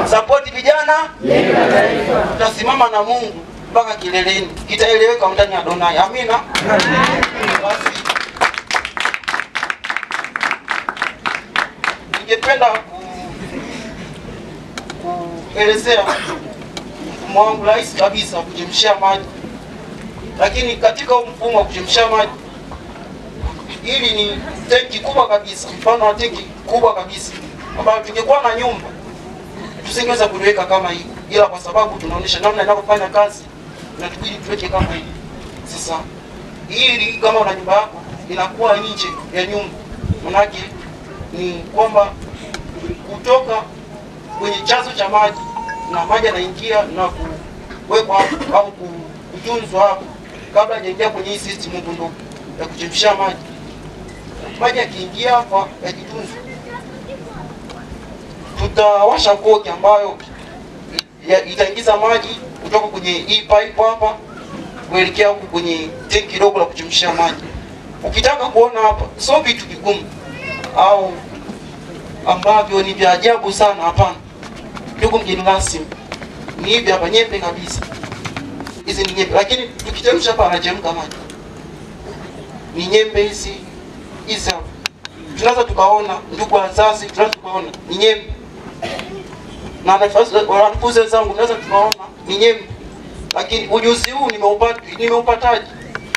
Sapoti vijana, tutasimama na Mungu mpaka kileleni, itaeleweka ndani ya Donai. Amina. Basi ningependa ku- kuelezea mfumo wangu rahisi kabisa wa kuchemshia maji, lakini katika huu mfumo wa kuchemshia maji, hili ni tenki kubwa kabisa, mfano wa tenki kubwa kabisa ambayo tungekuwa na nyumba tusingeweza kuliweka kama hivi, ila kwa sababu tunaonyesha namna inavyofanya kazi na tubidi tuweke kama hivi. Sasa hili kama una nyumba yako inakuwa nje ya nyumba, manake ni kwamba kutoka kwenye chanzo cha maji na maji yanaingia na kuwekwa hapo au kutunzwa hapo kabla hajaingia kwenye hii system huko ndo ya kuchemsha maji. Maji yakiingia hapa yakitunzwa, tutawasha koki ambayo ya- itaingiza maji kutoka kwenye hii pipe hapa kuelekea huku kwenye tenki dogo la kuchemshia maji. Ukitaka kuona hapa, sio vitu vigumu au ambavyo ni vya ajabu sana, hapana. Ndugu mgeni rasmi, ni hivi hapa, nyembe kabisa. Hizi ni nyembe, lakini tukichemsha hapa anachemka maji. Ni nyembe hizi hizi hapa, tunaweza tukaona, ndugu wazazi, tunaweza tukaona ni nyembe na wanafunzi- wanafunzi wenzangu, tunaweza tukaona ni nyembe, lakini ujuzi huu nimeupata nimeupataje?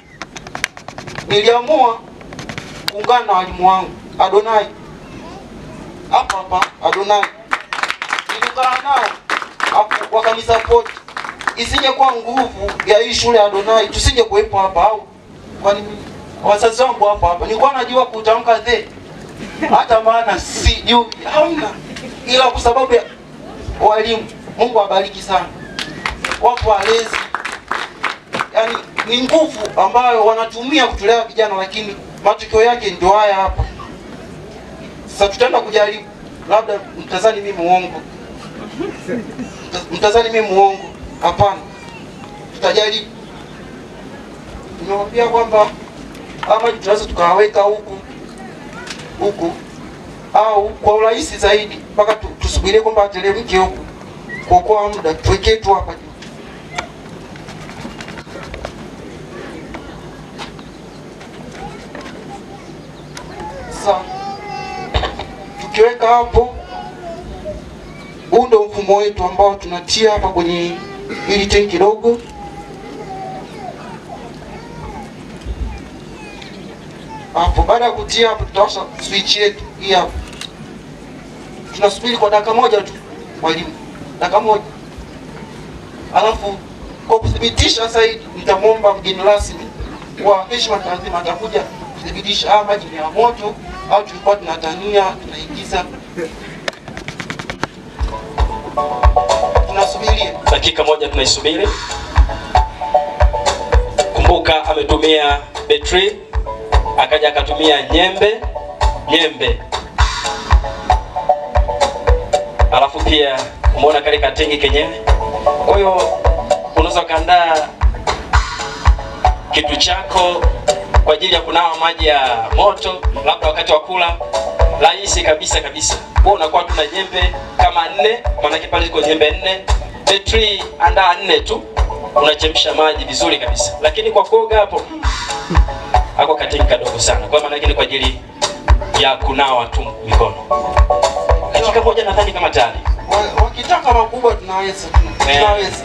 Niliamua kuungana na walimu wangu Adonai hapa hapa Adonai, niliungana nao hapo wakanisapoti. Isingekuwa nguvu ya hii shule ya Adonai tusinge kuwepo hapa, au kwani wazazi wangu hapa hapa, nilikuwa najua kutamka the hata maana sijui, hamna, ila kwa sababu ya walimu. Mungu awabariki sana, wapo walezi, yani ni nguvu ambayo wanatumia kutulea vijana, lakini matokeo yake ndio haya hapa. Sasa tutaenda kujaribu, labda mtazani mimi muongo, Mta- mtazani mimi muongo. Hapana, tutajaribu. Nimewambia kwamba ama tunaweza tukawaweka huku huku au kwa urahisi zaidi mpaka tu- tusubirie kwamba ateremke huku, kuokoa muda, tuwekee tu hapa juu. Sasa tukiweka hapo, huu ndio mfumo wetu ambao tunatia hapa kwenye hili tenki dogo. Hapo baada ya kutia hapo, tutawasha switch yetu hii hapo. Tunasubiri kwa dakika moja tu, mwalimu, dakika moja. Alafu kwa kuthibitisha zaidi, nitamwomba mgeni rasmi kwa heshima na taadhima atakuja kuthibitisha haya maji ni ya moto au tulikuwa tunatania tunaigiza. Tunasubiria. dakika moja tunaisubiri. Kumbuka ametumia betri, akaja akatumia nyembe nyembe, alafu pia umeona kale katengi kenyewe. Kwa hiyo unaweza ukaandaa kitu chako kwa ajili ya kunawa maji ya moto, labda wakati wa kula, rahisi kabisa kabisa. Wewe unakuwa tuna nyembe kama nne, maanake pale ziko nyembe nne, betri andaa nne tu, unachemsha maji vizuri kabisa. Lakini kwa kuoga hapo ako katengi kadogo sana, kwa maana ni kwa ajili ya kunawa tu mikono. Dakika moja nadhani kama tayari. Wa- Wakitaka makubwa tunaweza Eh. tunaweza.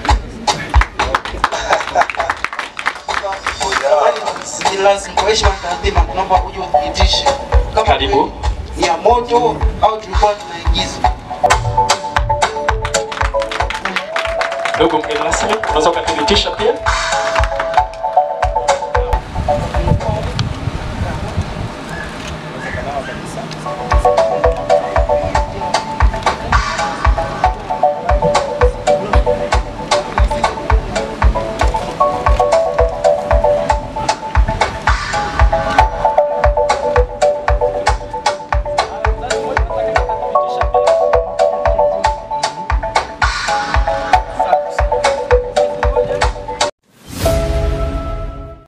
Ni lazima kwa heshima na taadhima, tunaomba uje uthibitishe kama Karibu. kweli ni ya moto au tulikuwa tunaigiza. Ndugu mgeni rasmi, unaweza ukathibitisha pia?